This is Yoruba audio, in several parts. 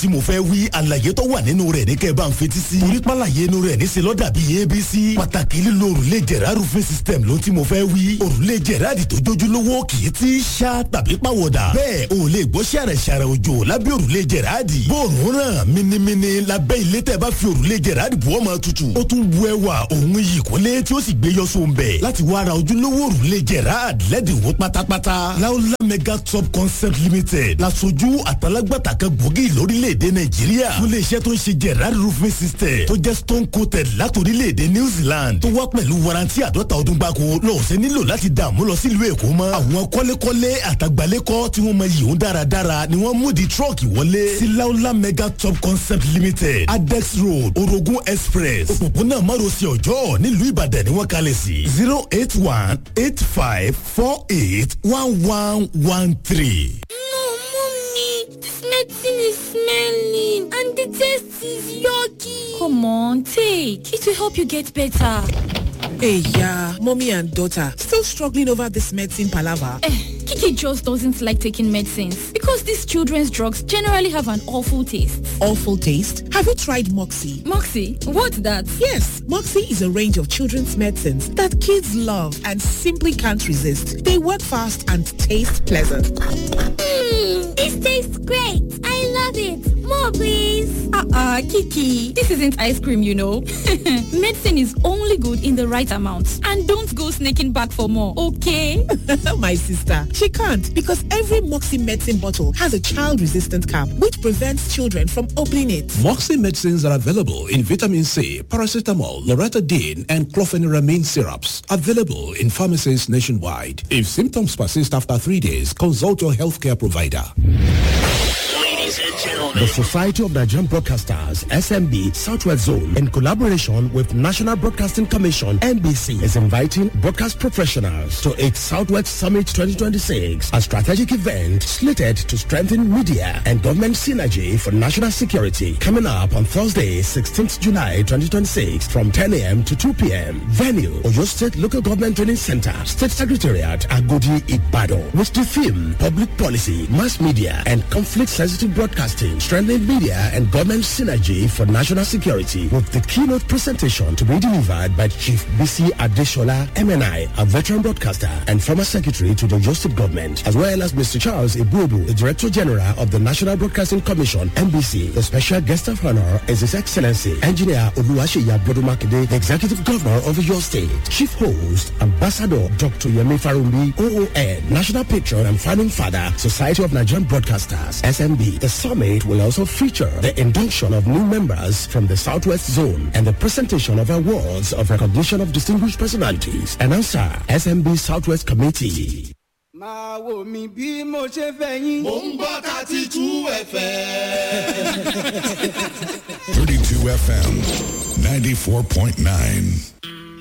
tí mo fẹ́ wí àlàyé tó wà nínú rẹ̀ ní kẹ́ ẹ bá ń fetí sí. torí pàlàyé inú rẹ̀ níṣẹ́ lọ́dà bíi abc. pàtàkì lílo òrùlé jẹ̀rá roofing system ló tí mo fẹ́ wí. òrùlé jẹ̀rá di tó jójúlówó kì í ti ṣá tàbí pàwọ̀dà. bẹ́ẹ̀ o lè gbọ́ ṣàrẹ̀ ṣàrẹ̀ òjò lábẹ́ òrùlé jẹ̀rá di. bóòrùn ràn minimini lábẹ́ ilé tẹ́ bá fi òrùlé jẹ̀rá di bọ́ máa tutù. ó tún bu ẹwà òun yìí kólé tí ó sì gbé yọ sóun bẹ̀. láti wá ra ojúlówó òrùlé jẹ̀rá lẹ́dínwó pátápátá. láúlá mega top concept limited lasojú àtàlágbàtà kan gbòógì lórílẹ̀‐èdè nàìjíríà fún iléeṣẹ́ tó ń ṣe gerard roofing system tó jẹ́ stone coated látòrílẹ̀‐èdè new zealand tó wá pẹ̀lú warranty àdọ́ta ọdún gbáko lọ́ọ̀sẹ̀ nílò láti dààmú lọ sílùú èkó mọ́ àwọn kọ́lékọ́lé àtàgbálẹ́kọ́ tí wọ́n mọ yìí ń dáradára ni wọ́n mú di trọ́ọ̀kì wọlé sí laola mega top concept limited adex road orogun express òpópónà márosẹ̀ ọjọ́ nílùú ìbàdàn ni wọ́n kalẹ̀ sí zero eight one eight five four eight one one one three. No, mommy, this medicine is smelling and the taste is yucky. Come on, take. It will help you get better. Hey, yeah, mommy and daughter still struggling over this medicine palaver. Eh, Kiki just doesn't like taking medicines because these children's drugs generally have an awful taste. Awful taste. Have you tried Moxie? Moxie, what's that? Yes, Moxie is a range of children's medicines that kids love and simply can't resist. They work fast and taste pleasant. Mmm, this tastes great. I love it. More, please. Uh-uh, Kiki. This isn't ice cream, you know. Medicine is only good in the right amount. And don't go sneaking back for more, okay? My sister, she can't because every Moxie medicine bottle has a child-resistant cap which prevents children from opening it. Moxie medicines are available in vitamin C, paracetamol, loratadine, and clofeniramine syrups. Available in pharmacies nationwide. If symptoms persist after three days, consult your healthcare provider. The Society of Nigerian Broadcasters, SMB Southwest Zone, in collaboration with National Broadcasting Commission, NBC, is inviting broadcast professionals to its Southwest Summit 2026, a strategic event slated to strengthen media and government synergy for national security. Coming up on Thursday, 16th July 2026, from 10 a.m. to 2 p.m. Venue, Oyo State Local Government Training Center, State Secretariat, Agodi, Ibadan, with the theme Public Policy, Mass Media, and Conflict-Sensitive Broadcasting, strengthening media and government synergy for national security with the keynote presentation to be delivered by Chief BC Adeshola MNI, a veteran broadcaster and former secretary to the Joseph government, as well as Mr. Charles Ibubu, the Director General of the National Broadcasting Commission, NBC. The special guest of honor is His Excellency Engineer Oluwaseyi Abodumakide, the Executive Governor of your state. Chief host, Ambassador Dr. Yemi Farumbi, OON, National Patron and Founding Father, Society of Nigerian Broadcasters, SMB. The summit will also feature the induction of new members from the Southwest Zone and the presentation of awards of recognition of distinguished personalities. Announcer, SMB Southwest Committee. máa wò mí bí mo ṣe fẹ́ yín. mò ń gbọ́ thirty two fm. 32 FM 94.9.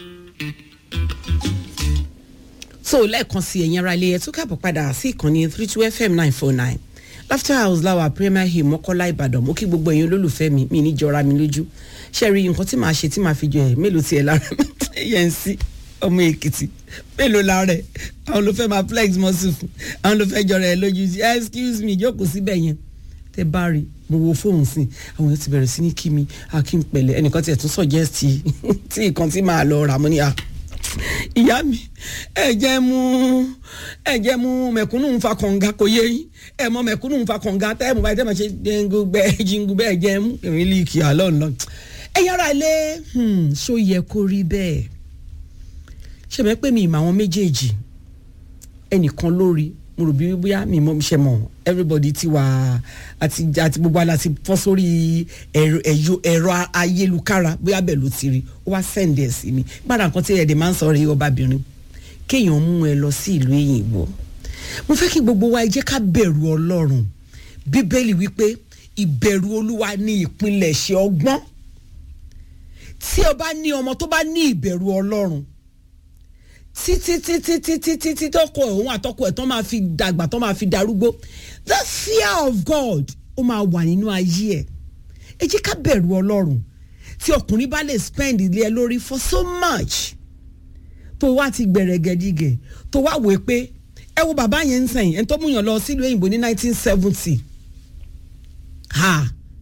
so lẹ́ẹ̀kan sí ẹ̀yin ara ilé ẹ̀ tún káàbọ̀ padà sí ìkànnì three two fm nine four nine laughter house láwa premier hill mọ́kọ́lá ìbàdàn mo kí gbogbo ẹ̀yin olólùfẹ́ mi mi ní jọra mi lójú ṣe rí nǹkan tí màá ṣe tí màá fi jọ ẹ̀ mélòó tiẹ̀ lára yẹn sí ọmọ èkìtì mélòó lára ẹ̀ àwọn ló fẹ́ máa flex muscle fún àwọn ló fẹ́ jọra ẹ̀ lójú sí excuse me jókòó síbẹ̀ yẹn tẹ bá rí mo wo fóònù sí àwọn yẹn ti bẹ̀rẹ̀ sí ní kí mi akin pẹ̀lẹ́ ẹnìkan tiẹ̀ tún suggest tí nǹkan tí màá lọ rà mọ́ ní à ìyá mi ẹ jẹ́ mú ẹ jẹ́ mú mẹ̀kúnnù ń fa kànga kò yé yín ẹ mọ mẹ̀kúnnù ń fa kànga tẹ́ ẹ mọ̀ báyìí tẹ́ ẹ máa ṣe dengu gbẹ jingu bẹ́ẹ̀ jẹ́ mú ìrìn líìkì àlọ́ ńlọ. ẹ yára ilé ṣó yẹ kó rí bẹ́ẹ̀ ṣe mẹ́ pé mi ìmọ̀ àwọn méjèèjì ẹnìkan lórí mo rò bí bóyá mi mọ ṣe mọ everybody ti wà àti àti gbogbo ala ti fọ́ sórí ẹ̀rọ ayélujára bóyá bẹ́ẹ̀ ló ti rí ó wá sẹ́ǹdì ẹ̀ sí mi gbára nǹkan tí ẹ̀dẹ̀ máa ń sọ̀rọ̀ yìí ọbabìnrin kéèyàn mú ẹ lọ sí ìlú èyìnbó mo fẹ́ kí gbogbo wa ẹ jẹ́ ká bẹ̀rù ọlọ́run bíbélì wípé ìbẹ̀rù olúwa ní ìpilẹ̀ṣẹ̀ ọgbọ́n tí o bá ní ọmọ tó bá ní ìbẹ̀rù ọlọ́run títí títí títí títí tọkọ òun àtọkọ ẹ̀ tó máa fi dàgbà tó máa fi darúgbó the fear of God ó máa wà nínú ayé ẹ̀ ẹ jẹ́ ká bẹ̀rù ọlọ́run tí ọkùnrin bá lè spend ilé ẹ lórí for so much tó wá ti gbẹ̀rẹ̀ gẹ̀dígẹ̀ tó wá wò pé ẹ wo bàbá yẹn ń sẹ́yìn ẹni tó mú yàn lọ sílùú òyìnbó ní nineteen seventy ha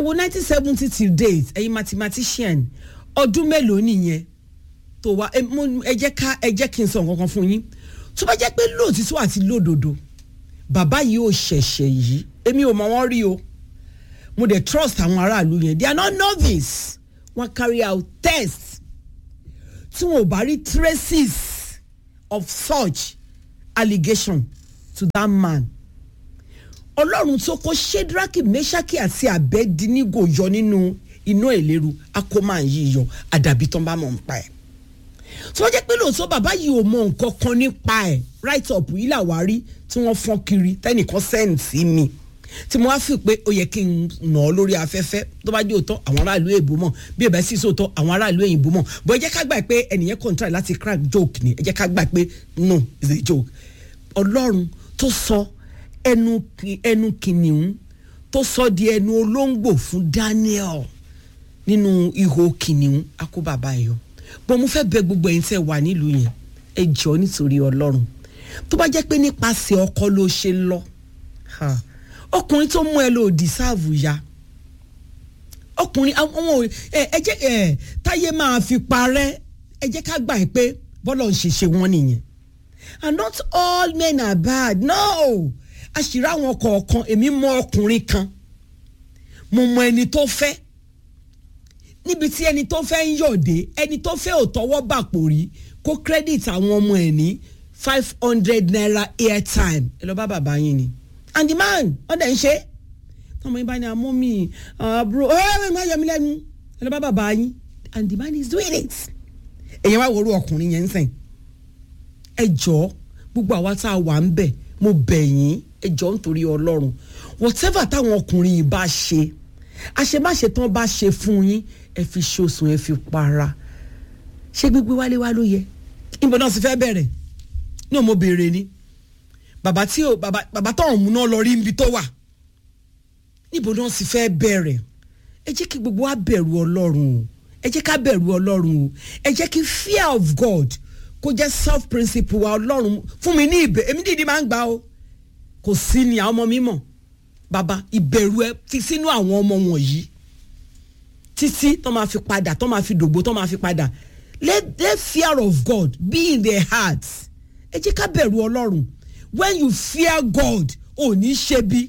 wo nineteen seventy till date ẹ̀yin mathematician ọdún mélòó nìyẹn tó wá ẹ mo- ẹ jẹ́ ká ẹ jẹ́ kí n sọ nǹkan kan fún yín tó bá jẹ́ pé lóòtítọ́ àti lódodo bàbá yìí ò ṣẹ̀ṣẹ̀ yìí èmi ò mọ wọn rí o mo dey trust àwọn aráàlú yẹn they are not novice wọ́n carry out tests tí wọn ò bá rí traces of such allegation to that man ọlọ́run tó kó shedraki meshaki àti abedinigo yọ nínú iná ìléru akómà yìí yọ àdàbí tán bá mọ̀ ń pa ẹ̀ tó jẹ́ pé lóòótọ́ bàbá yìí ò mọ nǹkan kan nípa ẹ̀ right up yìí làwa rí tí wọ́n fọ́n kiri tẹ́nìkan send sí mi tí mo wá fi pé ó yẹ kí n nà ọ́ lórí afẹ́fẹ́ tó bá jẹ́ òótọ́ àwọn aráàlú èèbó mọ̀ bí ẹ̀bẹ̀ sì sòótọ́ àwọn aráàlú èyìnbó mọ̀ bọ́ ẹ jẹ́ ká gbà pé ẹnìyẹn contract láti crack joke ni ẹ jẹ́ ká gbà pé no is a joke ọlọ́run tó sọ ẹnu ki- ẹnu kìnìún tó sọ di ẹnu olóńgbò fún daniel nínú ihò kìnìún akó bàbá ẹ yọ bọ́n mo fẹ́ bẹ gbogbo ẹ̀yin tẹ́ wà nílùú yẹn ẹ jọ nítorí ọlọ́run tó bá jẹ́ pé nípasẹ̀ ọkọ ló ṣe lọ ha, ọkùnrin tó mú ẹ lò dìsáàvù ya ọkùnrin àwọn ò- ẹ ẹ jẹ́ ẹ táyé máa fi parẹ́ ẹ jẹ́ ká gbà pé bọ́lọ̀ ń ṣe ṣe wọ́n nìyẹn and not all men are bad no àṣírí àwọn kọ̀ọ̀kan èmi mọ ọkùnrin kan mo mọ ẹni tó fẹ́ níbi tí ẹni tó fẹ́ ń yọ̀dé ẹni tó fẹ́ ò tọwọ́ bàpò rí kó credit àwọn ọmọ ẹ̀ ní five hundred naira airtime ẹ lọ bá bàbá yín ni and the man wọ́n dẹ̀ ń ṣe é tọmọ yín bá ní amú mi àbúrò ẹ ẹ má yọ mí lẹ́nu ẹ lọ bá bàbá yín and the man is doing it èyàn wá wòrú ọkùnrin yẹn ń sìn ẹ jọ gbogbo àwa tá a wà ń bẹ̀ mo bẹ̀ yín ẹ jọ nítorí ọlọ́run whatever táwọn ọkùnrin yìí bá ṣe àṣemáṣe tán bá ṣe fún yín ẹ fi ṣoṣùn ẹ fi para ṣé gbígbé wálé wá ló yẹ níbo náà sì fẹ́ bẹ̀rẹ̀ náà mo béèrè ni bàbá tí ò bàbá bàbá tọ̀hún mú náà lọ rí ibi tó wà níbo náà sì fẹ́ bẹ̀rẹ̀ ẹ jẹ́ kí gbogbo wa bẹ̀rù ọlọ́run o ẹ jẹ́ ká bẹ̀rù ọlọ́run o ẹ jẹ́ kí fear of God kó jẹ́ self principle wa ọlọ́run fún mi ní ìbẹ̀ èmi dìde máa ń gbà o kò sí ni àwọn ọmọ mi mọ̀ bàbá ìbẹ̀rù ẹ fi sínú àwọn ọmọ wọ̀nyí títí tó máa fi padà tó máa fi dògbò tó máa fi padà let let fear of God be in their hearts ẹ jẹ́ ká bẹ̀rù ọlọ́run when you fear God ò ní ṣe bí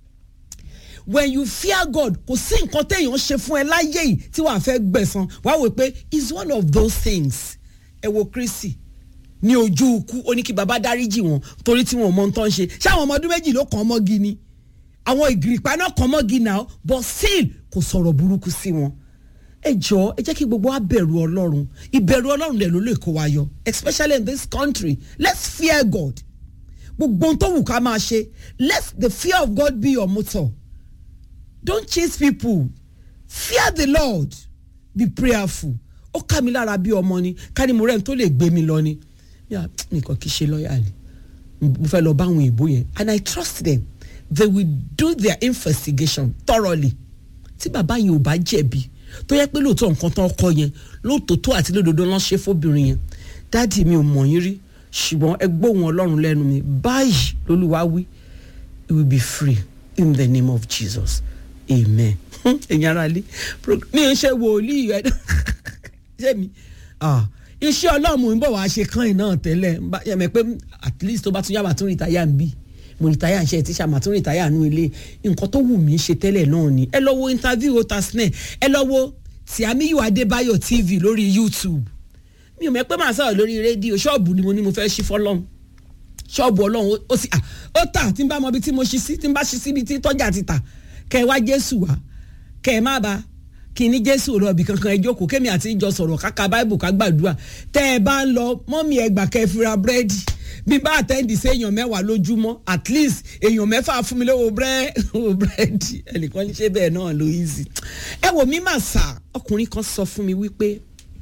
when you fear God kò sí nǹkan téèyàn ṣe fún ẹ láyé yìí tí wàá fẹ́ gbẹ̀san wàá wò pé it's one of those things ẹ wo Kristi ní ojú ikú ó ní kí baba dáríjì wọn torí tí wọn ò mọ ohun tó ń ṣe ṣé àwọn ọmọ ọdún méjì ló kàn mọ́gi ni àwọn ìgìrìpá náà kàn mọ́gi náà but still kò sọ̀rọ̀ burúkú sí wọn ẹ jọ ẹ jẹ́ kí gbogbo wa bẹ̀rù ọlọ́run ìbẹ̀rù ọlọ́run dẹ̀ ló lè kó wa yọ especially in this country let's fear God gbogbo ohun tó wù ká máa ṣe let the fear of God be your motor don't chase people fear the Lord be prayerful ó ká mi lára bí ọmọ ni ká ní mo rẹ́ni tó lè gbé mi lọ ni yà nìkan kì í ṣe lọ́ọ̀yà ni mo fẹ́ lọ bá àwọn èèbó yẹn and I trust them they will do their investigation thoroughly tí bàbá yẹn ò bá jẹ̀bi tó yẹ pé lóòótọ́ nǹkan tán kọ yẹn lóòótọ́ àti lódodo lọ́n ṣe fóbìnrin yẹn dáàdì mi ò mọ̀ yín rí ṣùgbọ́n ẹ gbóhùn ọlọ́run lẹ́nu mi báyìí lolúwa wí you will be free in the name of Jesus amen ẹ̀yin ara lé mi ń ṣe wòlíì ẹ̀ ṣé mi iṣẹ́ ọlọ́run ń bọ̀ wá ṣe kán iná tẹ́lẹ̀ yẹmẹ pé at least tó bá tún yá màá tún rìtáyà ń bì mo rìtáyà ń ṣe tíṣà màá tún rìtáyà nú ilé nǹkan tó wù mí ṣe tẹ́lẹ̀ náà ni ẹ lọ wo interview otasne ẹ lọ wo Tìámíyù Adébáyọ̀ TV lórí YouTube mi ò mọ̀ pé màá sọ̀rọ̀ lórí rédíò ṣọ́ọ̀bù ni mo ní mo fẹ́ ṣí fọ́lọ́run ṣọ́ọ̀bù ọlọ́run ó sì ó tà tí n bá mọ ibi tí mo ṣí sí tí n bá ṣí síbi tí tọ́jà ti tà kẹ́ ẹ wá Jésù wá kẹ́ ẹ má ba kí ní Jésù lọ ibì kankan ẹ jókòó kémi àti ìjọ sọ̀rọ̀ káka báìbù ká gbàdúrà tẹ́ ẹ bá ń lọ mọ́mí ẹ gbà kẹ́ ẹ fira búrẹ́dì bí bá àtẹ́ǹdì sí èèyàn mẹ́wàá lójúmọ́ at least èèyàn mẹ́fà fún mi lówó búrẹ́dì ẹnìkan ní ṣe bẹ́ẹ̀ náà ló easy ẹ wò mí mà sà ọkùnrin kan sọ fún mi wípé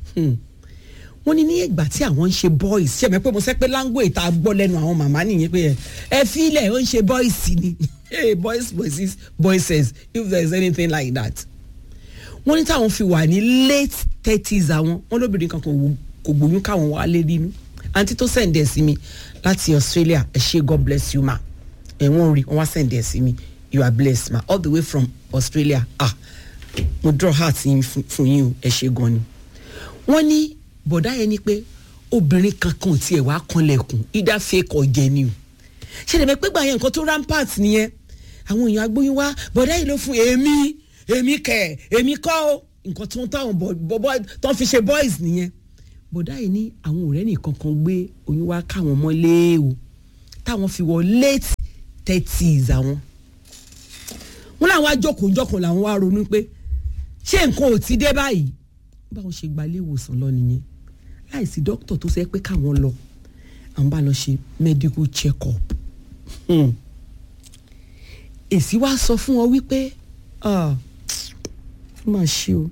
wọ́n ní ní ìgbà tí àwọn ń ṣe boys ṣe mẹ́ pé mo sẹ́ pé language tá a gbọ́ lẹ́nu àwọn màmá nìyẹn pé ẹ fílẹ̀ ó ń ṣe boys ni hey boys boys boys if there is anything like that wọ́n ní táwọn fi wà ní late thirties àwọn wọ́n lóbìnrin kan kò gbóyún káwọn wà lé nínú àǹtí tó sẹ̀ǹdẹ̀ sí mi láti Australia ẹ ṣé God bless you ma ẹ̀ wọ́n rí wọ́n wá sẹ̀ǹdẹ̀ sí mi you are blessed ma all the way from australia ah mo draw heart yín fún fún yín o ẹ ṣe gan ni wọ́n ní bọ̀dá yẹn ni pé obìnrin kankan ò tiẹ̀ wá kanlẹ̀kùn ìdá fake ọ̀jẹ̀ ni o ṣe lè mọ̀ pé gbà yẹn nǹkan tó rampart nìyẹn àwọn èèyàn agbóyún wá bọ̀dá yìí ló fún èmi èmi kẹ̀ èmi kọ́ o nǹkan tó ń táwọn bọ̀bọ̀ tó ń fi ṣe boys nìyẹn bọ̀dá yìí ní àwọn ọ̀rẹ́ nìkan kan gbé oyún wá káwọn mọ́lé o táwọn fi wọ late thirties àwọn wọn làwọn ajókòójókòó làwọn wá ronú pé ṣé nǹkan ò ti dé báyìí báwọn ṣe gba ilé ìwòsàn lọ nìyẹn láìsí dókítà tó sẹ pé káwọn lọ àwọn bá lọ ṣe medical check up hmm. èsì wá sọ fún wọn wípé ah, ó mà ṣe o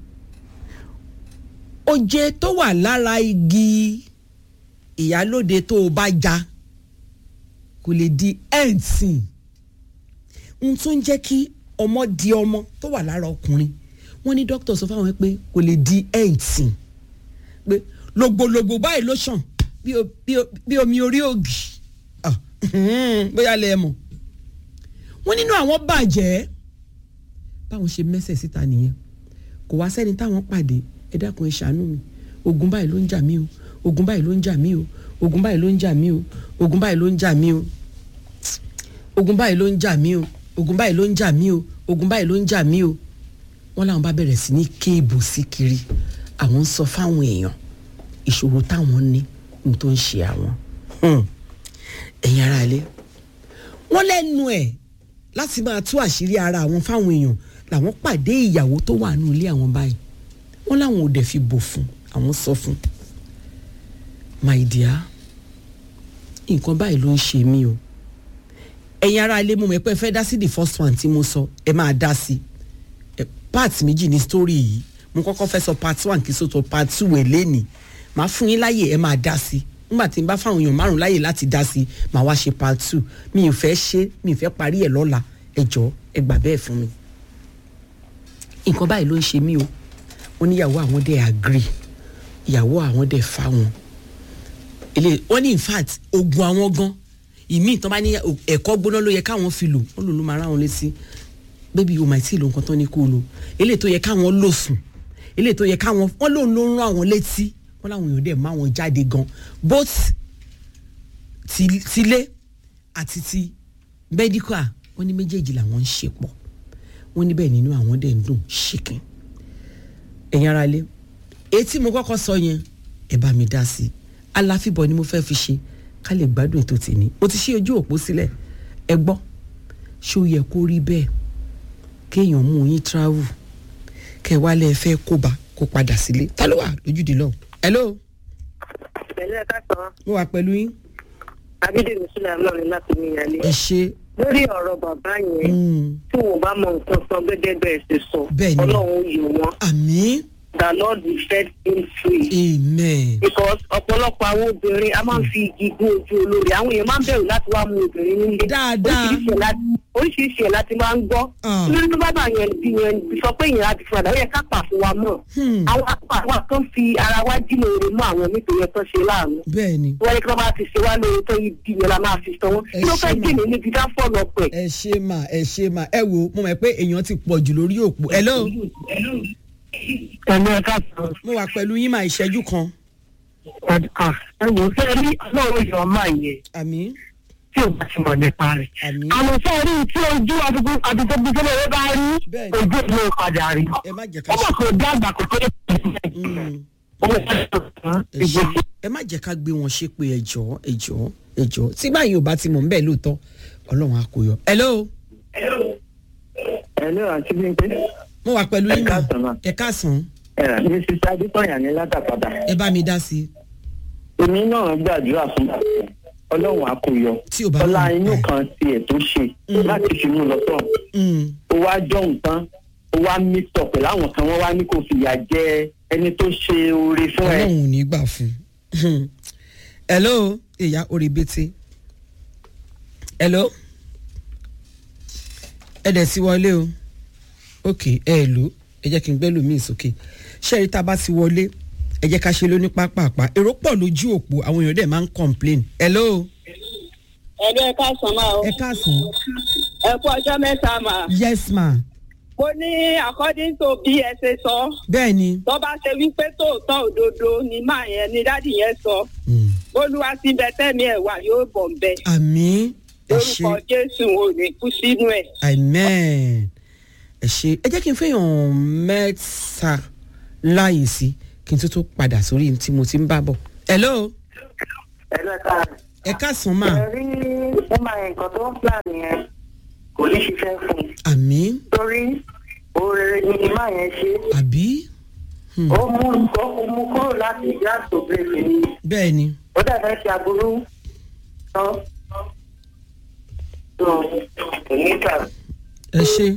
oje tó wà lára igi ìyálóde tó o bá ja kò lè di ẹ̀ǹtìn n tún jẹ́ kí ọmọ di ọmọ tó wà lára ọkùnrin wọ́n ní dókítà sọ fáwọn pé kò lè di ẹ̀ǹtìn pé lògbòlògbò báyìí ló ṣàn bí o- bí o- bí omi orí ògì Ah, bóyá lẹ mọ̀ wọ́n nínú àwọn bàjẹ́ báwọn ṣe mẹ́sẹ̀ síta nìyẹn kò wá sẹ́ni táwọn pàdé ẹ dákun ẹ ṣàánú mi ogun báyìí ló ń jà mí o ogun báyìí ló ń jà mí o ogun báyìí ló ń jà mí o ogun báyìí ló ń jà mí o ogun báyìí ló ń jà mí o ogun báyìí ló ń jà mí o ogun báyìí ló ń jà mí o wọ́n làwọn bá bẹ̀rẹ̀ sí ní kéèbù sí kiri àwọn ń sọ fáwọn èèyàn ìṣòro táwọn ní ní tó ń ṣe àwọn Hmm. ẹ̀yin ará ilé wọ́n lẹ́nu ẹ̀ láti máa tú àṣírí ara àwọn fáwọn èèyàn làwọn pàdé ìyàwó tó wà nínú ilé àwọn báyìí wọ́n láwọn ò dẹ̀ fi bò fún àwọn sọ fún my dear nǹkan báyìí ló ń ṣe mí o ẹ̀yin ará ilé mo mọ̀ pé ẹ fẹ́ dá sí the first one tí mo sọ ẹ máa dá sí ẹ part méjì ní story yìí mo kọ́kọ́ fẹ́ sọ part one kí sọ́tọ̀ part two ẹ̀ lẹ́nìí màá fún yín láyè ẹ máa dá sí nígbà tí n bá fáwọn èèyàn márùn láyè láti dá sí màá wá ṣe part two mi ò fẹ́ ṣe mi ò fẹ́ parí ẹ̀ lọ́la ẹ jọ ẹ gbà bẹ́ẹ̀ fún mi nǹkan báyìí ló ń ṣe mí o wọ́n níyàwó àwọn dẹ̀ agree ìyàwó àwọn dẹ̀ fa wọn ilé wọ́n ní in fact ogun àwọn gan ìmí ìtàn bá ní ẹ̀kọ́ gbóná ló yẹ káwọn fi lò wọ́n lò ló máa ráwọn létí bébí o máa tí ì lo nǹkan tó ní kó o lò eléyìí tó yẹ káwọn lò sùn eléyìí tó yẹ káwọn wọ́n lòun ló ń rán àwọn létí wọ́n láwọn èèyàn dẹ̀ má wọn jáde gan both ti- tilé àti ti medical wọ́n ní méjèèjì làwọn ń ṣe pọ̀ wọ́n níbẹ̀ nínú àwọn dẹ̀ ń dùn ṣìkìn ẹ̀yin ara lé etí mo kọ́kọ́ sọ yẹn ẹ bá mi dá sí i aláfíbọ̀ ni mo fẹ́ fi ṣe ká lè gbádùn ètò tèmi mo ti ṣí ojú òpó sílẹ̀ ẹ gbọ́ ṣó yẹ kó rí bẹ́ẹ̀ kéèyàn mú yín travel kẹ wálé ẹ fẹ́ kóbá kó padà sílé ta ló wà lójúde lọ. hello pẹ̀lú ẹ̀ka sàn mo wà pẹ̀lú yín abídèmí sílẹ̀ lọ́rin láti ní ìyálé. ẹ ṣe lórí ọ̀rọ̀ bàbá yẹn mm, tí wọn bá mọ nǹkan sọ gẹ́gẹ́ bẹ́ẹ̀ ṣe sọ Bẹ́ẹ̀ ni. ọlọ́run yìí wọn àmì the lord will set him free. amen because ọ̀pọ̀lọpọ̀ àwọn obìnrin a máa ń fi igi gún ojú olórí àwọn èèyàn máa ń bẹ̀rù láti wá mú obìnrin nílé Dáadáa. Oríṣiríṣi ẹ̀ láti- oríṣiríṣi ẹ̀ láti máa ń gbọ́ Ah. lórí tó bá bá yẹn bí yẹn sọ pé èèyàn láti fún àdá ó yẹ ká pà fún wa mọ̀ Hmm. àwọn apá àwọn kan fi ara wa jìnnà èrè mọ́ àwọn nítorí ẹ̀ tó ṣe láàánú bẹ́ẹ̀ ni wọ́n yẹ kí wọ́n bá ti ṣe wá lórí tó yí bí yẹn la máa fi sọ wọ́n Ẹ kí ló fẹ́ ṣé mà. jìnnà níbi ká fọ́ lọ pẹ̀. ẹ ṣe mà ẹ ṣe mà ẹ wo mo mọ̀ pé èèyàn ti pọ̀ jù lórí òpó hello ẹ̀mí ẹ̀ka sọ mo wà pẹ̀lú yín mà ìṣẹ́jú kan ẹ wò ó fẹ́ rí ọlọ́run yọ ọmọ yẹn àmì tí ò bá ti mọ̀ nípa rẹ̀. àmì àmọ́ fẹ́ rí tí ojú àdúgbò rẹ̀ bá rí Bẹ́ẹ̀ ni. ojú ìlú padà rí. ẹ má jẹ́ ká ó mọ̀ kó dàgbà kó tó lè Mm, owó ẹ ṣe ẹ má jẹ́ ká gbé wọn ṣe pé ẹjọ́ ẹjọ́ ẹjọ́ tí báyìí ò bá ti mọ̀ nbẹ̀ lóòótọ́ ọlọ́run á kó yọ. hello ẹ̀lú àti bímpé mo wà pẹ̀lú yín mà Ẹ káàsán mà. ẹ káàsán ẹ̀rọ mi ti ṣáájú pààyàn ní látàpadà. ẹ bá mi dá sí i. èmi náà gbàdúrà fún ọlọ́run àkóyọ Tí ò bá ọlá mọ̀ inú nípa ẹ̀. kan tiẹ̀ tó ṣe láti fi mú lọ tán Mm, ó wá jọ nǹkan ó wá mítọ̀ pẹ̀lú àwọn kan wọ́n wá ní kò fìyà jẹ ẹni tó ṣe oore fún ẹ. ọlọ́run ò ní gbà fún un. hello ìyá orí bẹ́tẹ̀ hello ẹ dẹ̀ sí wọlé o ok ẹ ẹ lò ẹ jẹ́ kí n gbẹ́ lómi sókè ṣẹ́ẹ̀rí tá a bá ti wọlé ẹ jẹ́ ká ṣe lóní pápápá èrò pọ̀ lójú òpó àwọn èèyàn dẹ̀ máa ń complain hello ẹ̀dọ́ ẹ̀ka sàn máa o ẹ káàsán ẹ kú ọjọ́ mẹ́ta máa yes ma mo ní according to bí ẹ ṣe sọ bẹ́ẹ̀ ni tó bá ṣe wípé tòótọ́ òdodo ni máa yẹn ni dádì yẹn sọ olúwa ti bẹ tẹ́mi ẹ̀ wà yóò bọ̀ ń bẹ àmì ẹ ṣe lórúkọ jésù ò ní kú sínú ẹ̀. amen ẹ ṣe ẹ jẹ́ kí n fẹ́yàn mẹ́ta láàyè sí kí n tó tó padà sórí tí mo ti ń bá bọ̀. hello ẹlẹ́ka ẹ káàsán mà rí ó máa yẹn nǹkan tó ń plan yẹn kò ní ṣiṣẹ́ fún un àmì torí oore ni máa yẹn ṣe àbí ó mú ó mú kúrò láti gas to break ni bẹ́ẹ̀ ni ó dẹ̀ fẹ́ ṣe aburú tán tó kò ní kà. ẹ ṣe.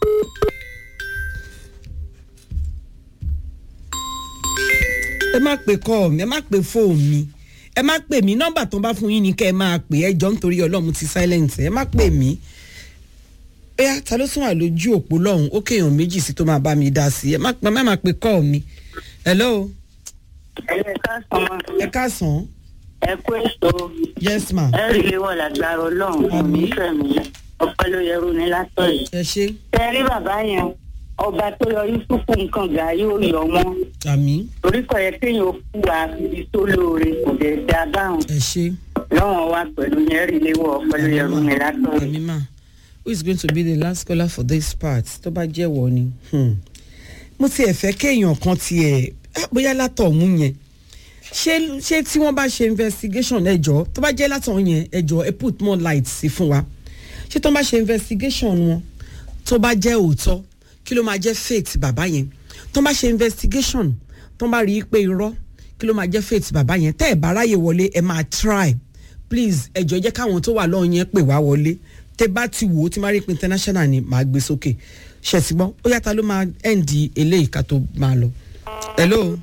ẹ má pè kọ́ mi ẹ má pè fóònù mi ẹ má pè mí nọ́mbà tó ń bá fún yín ni kẹ́ ẹ máa pè ẹ jọ nítorí ọlọ́run ti silent ẹ má pè mí ẹyà ta ló sún wà lójú òpó lọ́hùn ó kéèyàn méjì sí tó máa bá mi dá sí ẹ má ẹ má pè kọ́ mi hello ẹlẹ́ka sàn ẹ káàsán ẹ kú èso yes ma ẹ rí ilé wọ̀ lágbára ọlọ́run Àmín. onífẹ̀ mi ọpẹ́ ló yẹrù ní látọ̀ yìí. ẹ ṣe tẹ rí bàbá yẹn ọba tó yọ yusufu nǹkan gàrí ó yọ wọn àmì torí kọ yẹ kéèyàn ó kú wa ibi tó lóore kò dé dá báwọn ẹ ṣe lọ́wọ́n wa pẹ̀lú yẹn rí ilé wọ̀ ọpẹ́ ló yẹrù ní látọ̀ yìí. àmì ma who is going to be the last caller for this part tó bá jẹ́ wọ ni hmm. mo tiẹ̀ fẹ́ kéèyàn kan tiẹ̀ ah, bóyá látọ̀hún yẹn ṣé ṣé tí wọ́n bá ṣe investigation ẹjọ́ tó bá jẹ́ látọ̀hún yẹn ẹjọ́ ẹ put more light sí fún wa ṣé tó bá ṣe investigation wọn tó bá jẹ́ òótọ́ kí ló máa jẹ́ faith bàbá yẹn tó bá ṣe investigation tó bá rí i pé irọ́ kí ló máa jẹ́ faith bàbá yẹn tẹ́ ẹ̀ bá ráyè wọlé ẹ máa try please ẹjọ́ jẹ́ káwọn tó wà lọ́hùn yẹn pè wá wọlé tẹ́ bá ti wò ó tí máa rí pé international ni màá gbé sókè ṣètìgbọ́n ó yàtọ̀ ló máa end eléyìí ká tó máa lọ. hello.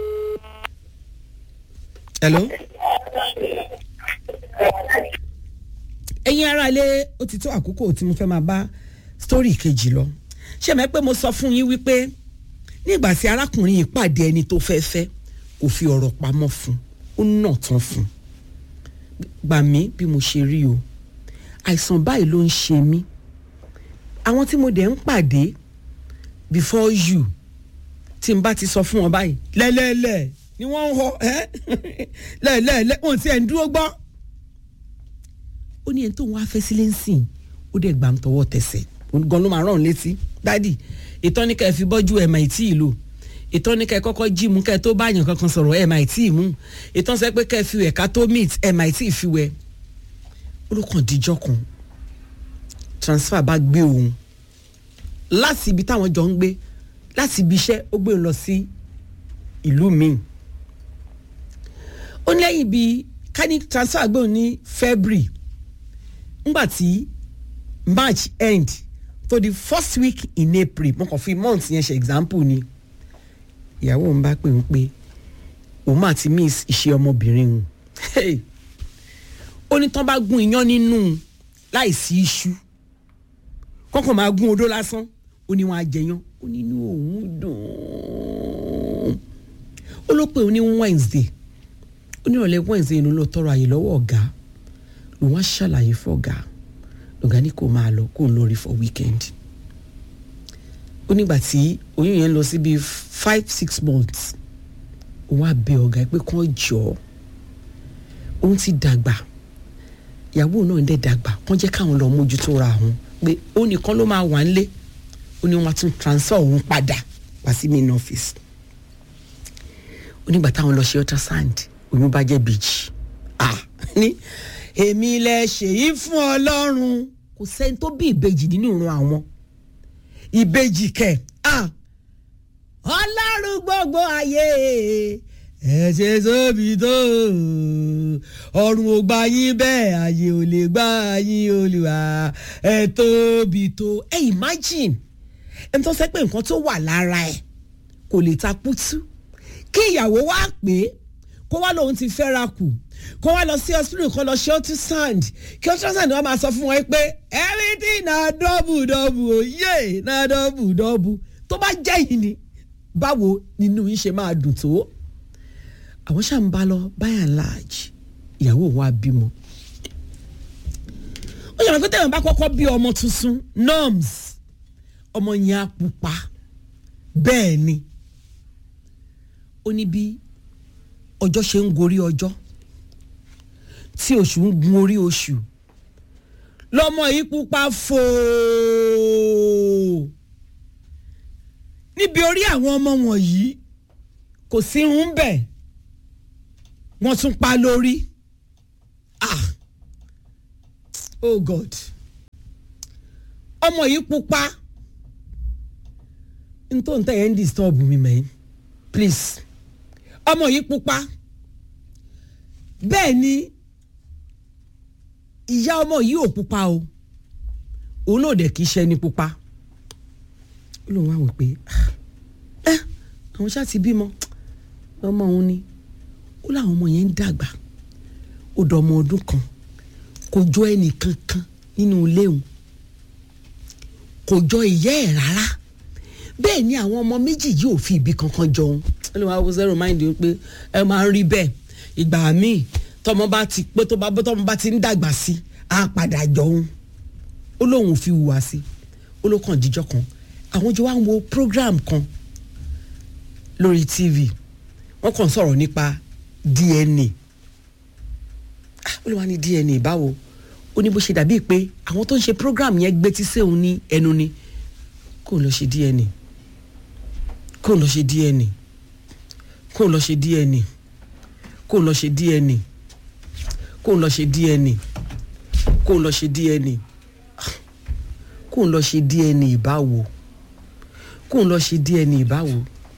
hello. ẹ̀yin ará ilé ó ti tó àkókò tí mo fẹ́ máa bá story kejì lọ ṣé mẹ́ pé mo sọ fún yín wípé nígbà tí arákùnrin yìí pàdé ẹni tó fẹ́ fẹ́ kò fi ọ̀rọ̀ pamọ́ fún ó nà tán fún gbà mí bí mo ṣe rí o àìsàn báyìí ló ń ṣe mí àwọn tí mo dẹ̀ ń pàdé before you tí n bá ti sọ fún wọn báyìí lẹ́lẹ́lẹ́ ni wọ́n ń họ ẹ́ lẹ́lẹ́lẹ́ wọn ti ẹ̀ ń dúró gbọ́ ó ní ẹni tó ń wá fẹ́ sílé ń sìn ó dẹ̀ gbà ń tọwọ́ tẹsẹ̀ gan ló máa rán létí dádì ìtọ́ni ká ẹ fi bọ́jú ẹ̀ máa tí ì lò ìtọ́ni ká ẹ kọ́kọ́ jí mú ká ẹ tó báyàn kankan sọ̀rọ̀ ẹ̀ máa tí ì mú ìtọ́ni sẹ́ pé ká ẹ fi wẹ̀ ká tó meet ẹ̀ máa tí ì fi wẹ̀ olùkàn díjọ́ kan transfer bá gbé òun láti ibi táwọn jọ ń gbé láti ibi iṣẹ́ ó gbé òun lọ sí ìlú míì ó ní lẹ́yìn bíi ká ní transfer gbé òun ní February ngbà tí March end to the first week in April mo kàn fi month yẹn ṣe example ni ìyàwó òun bá pè ń pé òun máa ti miss iṣẹ́ ọmọbìnrin òun hey ó ní tán bá gún iyán nínú láìsí iṣu kọ́kàn máa gún odó lásán ó ní wọn á jẹyán ó ní inú òun dùn ó ló pé òun ní Wednesday ó ní ìrọ̀lẹ́ Wednesday inú ló tọrọ àyè lọ́wọ́ ọ̀gá lòun á ṣàlàyé fọ́gà ọ̀gá ní kò máa lọ kó lórí for weekend ó nígbà tí oyún yẹn lọ sí bíi five six months òun á bẹ ọ̀gá pé kán jọ òun ti dàgbà ìyàwó náà ń dẹ̀ dàgbà kán jẹ́ káwọn lọ mójútó ra òun pé ó nìkan ló máa wà nílé ó ní wọn á tún transfer òun padà wá sí main office ó nígbà táwọn lọ ṣe ultrasound oyún bá jẹ́ bèjì ah ní èmi lẹ ṣèyí fún ọlọ́run kò sẹ́ni tó bí ìbejì nínú ìran àwọn ìbejì kẹ̀ ah ọlọ́run gbogbo ayé ẹ ṣe tóbi tó ọ̀run ò gbà yín bẹ́ẹ̀ ayé ò lè gbà yín olùwà ẹ tóbi tó ẹ imagine ẹni tó sẹ́ pé nǹkan tó wà lára ẹ̀ kò lè ta kútú kí ìyàwó wá pé kó wá lóun ti fẹ́ra kù kó wá lọ sí hospital kó lọ ṣe ultrasound kí ultrasound wọn máa sọ fún wọn pé everything na double double oyè na double double tó bá jẹ́ yìí ni báwo nínú yín ṣe máa dùn tó àwọn ṣáà ń bá lọ by and large ìyàwó wa bímọ ó yàrá pé tẹ̀wọ̀n bá kọ́kọ́ bí ọmọ tuntun norms ọmọ yẹn á pupa bẹ́ẹ̀ ni ó ní bí ọjọ́ ṣe ń gorí ọjọ́ tí oṣù ń gun orí oṣù lọmọ yìí pupa fòó níbi orí àwọn ọmọ wọ̀nyí kò sí irun bẹ̀ wọ́n tún pa lórí ah oh god ọmọ yìí pupa n tó ń tẹ̀ ẹ́ ń disturb mi mẹ́rin please ọmọ yìí pupa bẹ́ẹ̀ ni ìyá ọmọ yìí ò pupa o òun náà dẹ̀ kì í ṣe ni pupa ó lóun wá wò pé ẹ àwọn ṣáà ti bímọ ọmọ òun ni ó láwọn ọmọ yẹn ń dàgbà ó dọ ọmọ ọdún kan kò jọ ẹnì kankan nínú ilé òun kò jọ ìyá ẹ̀ rárá bẹ́ẹ̀ ni àwọn ọmọ méjì yìí ò fi ibi kankan jọun ó lè wá wo zero mind pé ẹ máa ń rí bẹ́ẹ̀ ìgbà míì tọmọ bá ti pé tó bá tọmọ bá ti ń dàgbà sí á padà jọun ó lóun ò fi hùwà sí ó ló kàn jíjọ kan àwọn jọ wá ń wo program kan lórí tv wọ́n kàn sọ̀rọ̀ nípa dna ó lè wá ní dna báwo ó ní bó ṣe dàbíi pé àwọn tó ń ṣe program yẹn gbé tí sẹ́hun ní ẹnu ni kó lọ ṣe dna kó lọ ṣe dna kó lọ ṣe dna kó lọ ṣe dna kó lọ ṣe dna kó lọ ṣe dna kó lọ ṣe dna báwo kó lọ ṣe dna báwo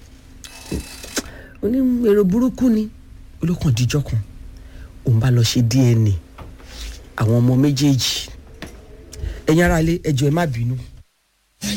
oní èrò burúkú ni olókàn díjọ kan òun bá lọ ṣe dna àwọn ọmọ méjèèjì ẹ̀yin aráalé ẹjọ́ ẹ má bínú